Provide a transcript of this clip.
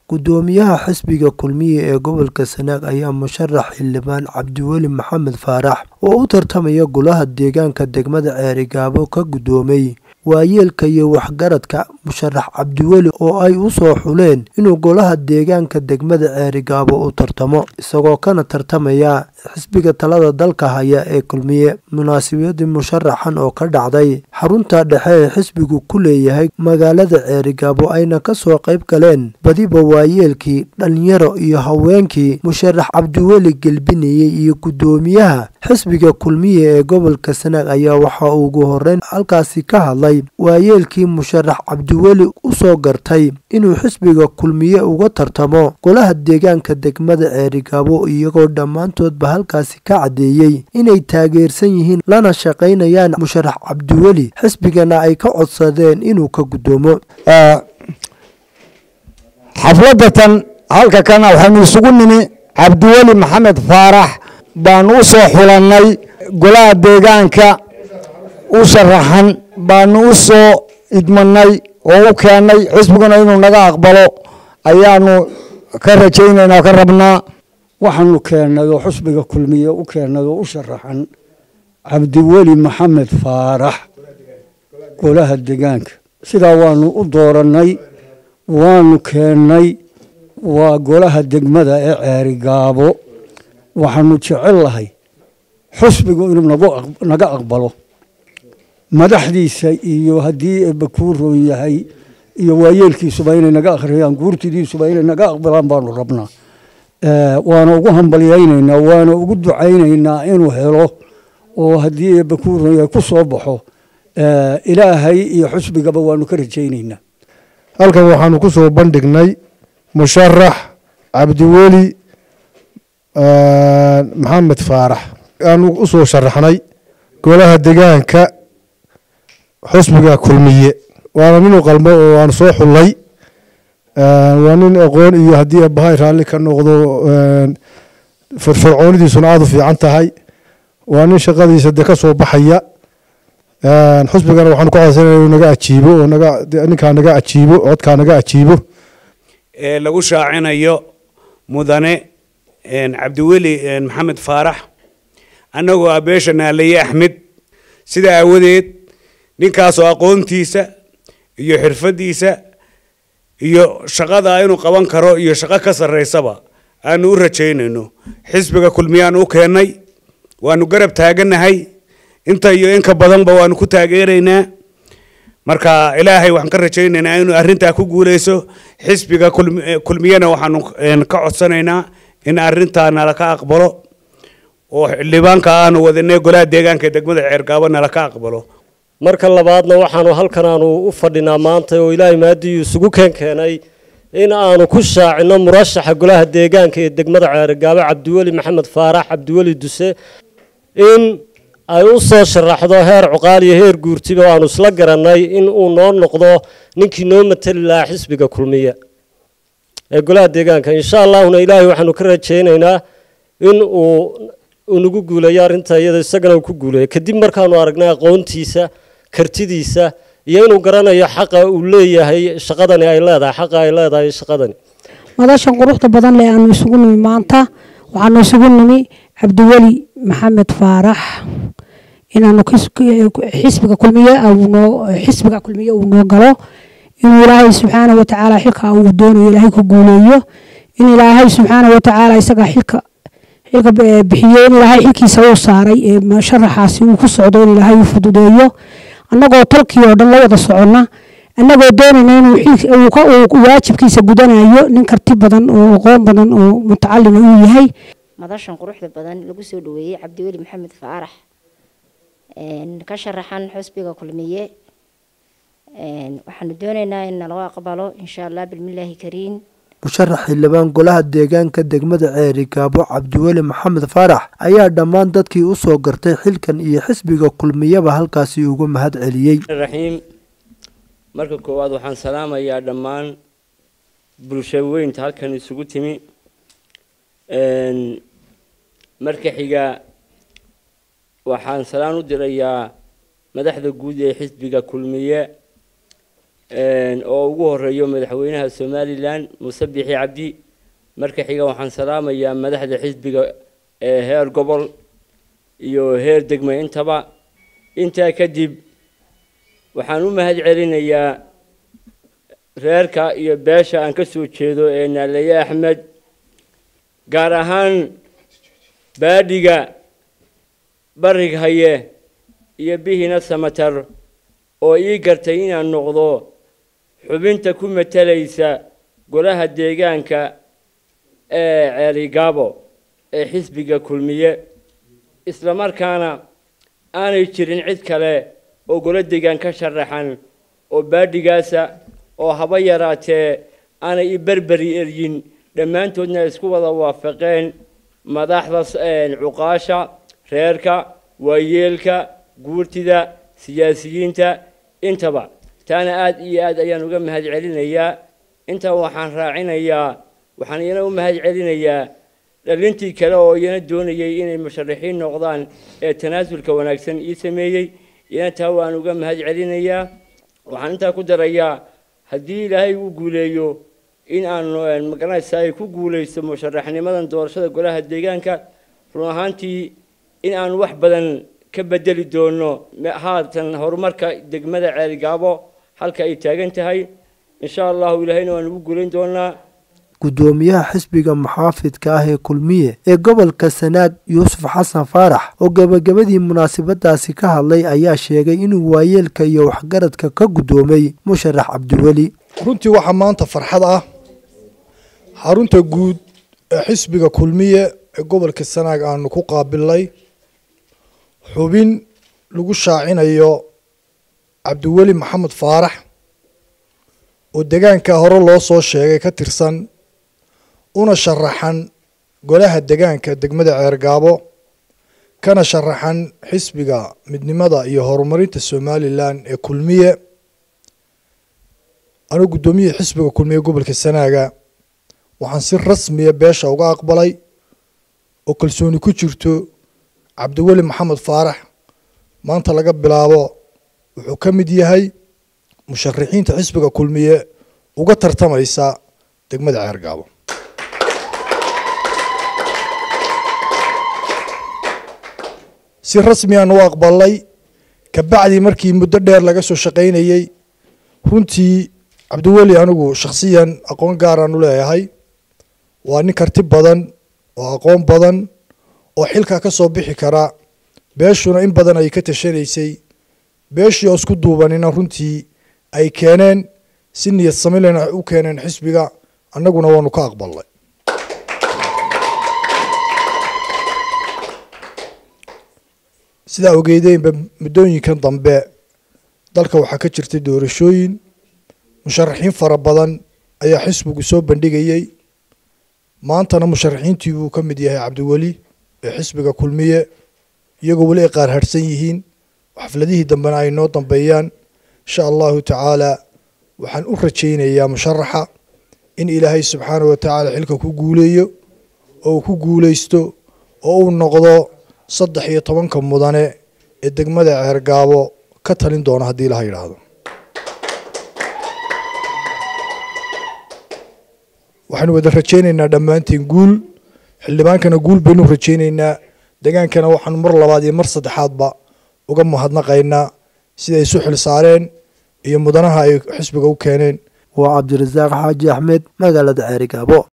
gudoomiyaha xisbiga kulmiye ee gobolka sanaag ayaa musharax xildhibaan cabdiweli maxamed faarax oo u tartamaya golaha deegaanka degmada ceerigaabo ka gudoomay waayeelka iyo waxgaradka musharax cabdiweli oo ay u soo xuleen inuu golaha deegaanka degmada ceerigaabo u tartamo isagoo kana tartamaya xisbiga talada dalka haya ee kulmiye munaasabadii musharaxan oo ka dhacday xarunta dhexe ee xisbigu ku leeyahay magaalada ceerigaabo ayna kasoo qayb galeen badiba waayeelkii dhalinyaro iyo haweenkii musharax cabdiweli gelbinayey iyo gudoomiyaha xisbiga kulmiye ee gobolka sanaag ayaa waxaa ugu horeyn halkaasi ka hadlay waayeelkii musharax cabdiweli u soo gartay inuu xisbiga kulmiye uga tartamo golaha deegaanka degmada ceerigaabo iyagoo dhammaantoodba halkaasi ka caddeeyey inay taageersan yihiin lana shaqaynayaan musharax cabdiweli xisbigana ay ka codsadeen inuu ka gudoomo xafladatan halka kana waxaynu isugu nimi cabdiweli maxamed faarax baanu u soo xulannay golaha deegaanka u sharaxan baanu u soo idmanay oo u keennay xisbiguna inuu naga aqbalo ayaanu ka rajaynaynaa o ka rabnaa waxaanu keennay oo xusbiga kulmiye u keennay oo u sharaxan cabdiweli maxamed faarax golaha deegaanka sidaa waanu u doorannay waanu keennay waa golaha degmada ee ceerigaabo waxaanu jecel lahay xusbigu inuu naga aqbalo madaxdiisa iyo haddii eebba kuu roon yahay iyo waayeelkiisuba inay naga akhriyaan guurtidiisuba inay naga aqbalaan baanu rabnaa waana ugu hambalyaynaynaa waana ugu ducaynaynaa inuu helo oo haddii eebba kuu roon yahay ku soo baxo ilaahay iyo xusbigaba waanu ka rajaynaynaa halkan waxaanu ku soo bandhignay musharax cabdiweli maxamed faarax aanu u soo sharaxnay golaha degaanka xusbiga kulmiye waana nin u qalmo oo aan soo xullay waa nin aqoon iyo haddii abahay raalli ka noqdo firfircoonidiisuna aada u fiican tahay waa nin shaqadiisa de ka soo baxaya xusbigana waxaanu ka codsanaya inuu naga ajiibo oo naga ninkaa naga ajiibo codkaa naga ajiibo ee lagu shaacinayo mudane cabdiweli maxamed faarax annagoo abeesha naalaye axmed sidaa aawadeed ninkaasoo aqoontiisa iyo xirfadiisa iyo shaqada inuu qaban karo iyo shaqo ka sarreysaba aanu u rajaynayno xisbiga kulmiyaan u keennay waanu garab taaganahay inta iyo inka badanba waanu ku taageeraynaa marka ilaahay waxaan ka rajaynaynaa inuu arrintaa ku guuleyso xisbiga kulmiyana waxaanu ka codsanaynaa in arrintaa nala ka aqbalo oo xildhibaanka aanu wadanay golaha deegaanka ee degmada ceergaabo nala ka aqbalo marka labaadna waxaanu halkan aanu u fadhinaa maanta oo ilaahay maadiyu isugu keen keenay in aanu ku shaacino murashaxa golaha deegaanka ee degmada ceergaabo cabdiweli maxamed faarax cabdiweli duse in ay u soo sharaxdo heer cuqaal iyo heer guurtiba aanu isla garanay in uu noo noqdo ninkii noo matali lahaa xisbiga kulmiye ee golaha deegaanka insha allahuna ilaahay waxaanu ka rajaynaynaa in uu unagu guuleeyo arrinta iyada isagana uu ku guuleeyo kadib markaanu aragnay aqoontiisa kartidiisa iyo inuu garanayo xaqa uu leeyahay shaqadani ay leedahay xaqa ay leedahay shaqadani madashan quruxda badan leh aanu isugu nimi maanta waxaanu isugu nimi cabdiweli maxamed faarax inaanu xisbiga kulmiye noo xisbiga kulmiye uu noo galo inuu ilaahay subxaana watacaala xilka uu doonayo ilaahay ku guuleeyo in ilaahay subxaana watacaala isaga xilka xilka bixiyo in ilaahay xilkiisa uu saaray ee sharaxaasi uu ku socdo in ilaahay uu fududeeyo annagoo tolkii oo dhan la wada soconna annagoo doonayna inuu waajibkiisa gudanayo nin karti badan oo aqoon badan oo mutacalina uu yahay madashan quruxda badan lagu soo dhaweeyey cabdiweli maxamed faarax ka sharaxan xusbiga kulmiye waxaanu doonaynaa in nalaga aqbalo insha allah bilmillaahi kariin musharax xildhibaan golaha deegaanka degmada ceerigaabo cabdiweli maxamed faarax ayaa dhammaan dadkii u soo gartay xilkan iyo xisbiga kulmiyaba halkaasi ugu mahad celiyey raxiim marka koowaad waxaan salaamayaa dhammaan bulsho weynta halkan isugu timi marka xiga waxaan salaan u dirayaa madaxda guud ee xisbiga kulmiye oo ugu horeeyo madaxweynaha somalilan muuse bixi cabdi marka xiga waxaan salaamayaa madaxda xisbiga ee heer gobol iyo heer degme intaba intaa kadib waxaan u mahad celinayaa reerka iyo beesha aan ka soo jeedo ee naalaye axmed gaar ahaan baadhiga barig haye iyo bihina samatar oo ii gartay inaan noqdo xubinta ku matalaysa golaha deegaanka ee ceeligaabo ee xisbiga kulmiye isla markaana aanay jirin cid kale oo golo deegaan ka sharaxan oo baadhigaasa oo haba yaraatee aanay i berberi eryin dhammaantoodna isku wada waafaqeen madaxda cuqaasha reerka waayeelka guurtida siyaasiyiinta intaba taana aada iyo aad ayaan uga mahad celinayaa intaa waxaan raacinayaa waxaan iyana u mahad celinayaa dhalintii kale oo iyana doonayay inay musharaxiin noqdaan ee tanaasulka wanaagsan ii sameeyey iyana taa waan uga mahad celinayaa waxaan intaa ku darayaa haddii ilaahay uu guuleeyo in aanu magaranaysa ay ku guuleysto musharaxnimadan doorashada golaha deegaanka run ahaantii in aanu wax badan ka bedeli doono haatan horumarka degmada ceelgaabo halka ay taagan tahay insha allahu ilaahayna waan ugu guulayn doonaa guddoomiyaha xisbiga muxaafidka ah ee kulmiye ee gobolka sanaag yuusuf xasan faarax oo gebagabadii munaasabadaasi ka hadlay ayaa sheegay inuu waayeelka iyo waxgaradka ka guddoomay musharax cabdiweli runtii waxaa maanta farxad ah xarunta guud ee xisbiga kulmiye ee gobolka sanaag aanu ku qaabilnay xubin lagu shaacinayo cabdiweli maxamed faarax oo degaanka hore loo soo sheegay ka tirsan una sharaxan golaha degaanka degmada ceergaabo kana sharaxan xisbiga midnimada iyo horumarinta somalilan ee kulmiye anuu guddoomiyaha xisbiga kulmiye gobolka sanaaga waxaan si rasmiya beesha uga aqbalay oo kalsooni ku jirto cabdiweli maxamed faarax maanta laga bilaabo wuxuu ka mid yahay musharaxiinta xisbiga kulmiye uga tartamaysa degmada ceergaabo si rasmiyan u aqbalnay kabacdii markii muddo dheer laga soo shaqaynayey runtii cabdiweli anigu shakhsiyan aqoon gaaraan u leeyahay waa nin karti badan oo aqoon badan oo xilka ka soo bixi kara beeshuna in badan ay ka tashanaysay beeshii oo isku duubanina runtii ay keeneen si niyad samilena u keeneen xisbiga annaguna waanu ka aqbalnay sidaa ogeydeenba muddooyinkan dambe dalka waxaa ka jirtay doorashooyin musharaxiin fara badan ayaa xisbigu soo bandhigayey maantana musharaxiintii buu ka mid yahay cabdiweli ee xisbiga kulmiye iyagoo weli ay qaar harhsan yihiin xafladihii dambena ay noo dambeeyaan insha allahu tacaala waxaan u rajaynayaa musharaxa in ilaahay subxaana wa tacaala xilka ku guuleeyo oo uu ku guuleysto oo uu noqdo saddex iyo tobanka mudane ee degmada ceergaabo ka talin doona haddii laha yidhaahdo waxaanu wada rajaynaynaa dhammaantiin guul xildhibaankana guul baynu rajaynaynaa degaankana waxaanu mar labaad iyo mar saddexaadba uga mahadnaqaynaa siday isu xil saareen iyo mudanaha ay xisbiga u keeneen waa cabdirasaaq xaaji axmed magaalada ceerigaabo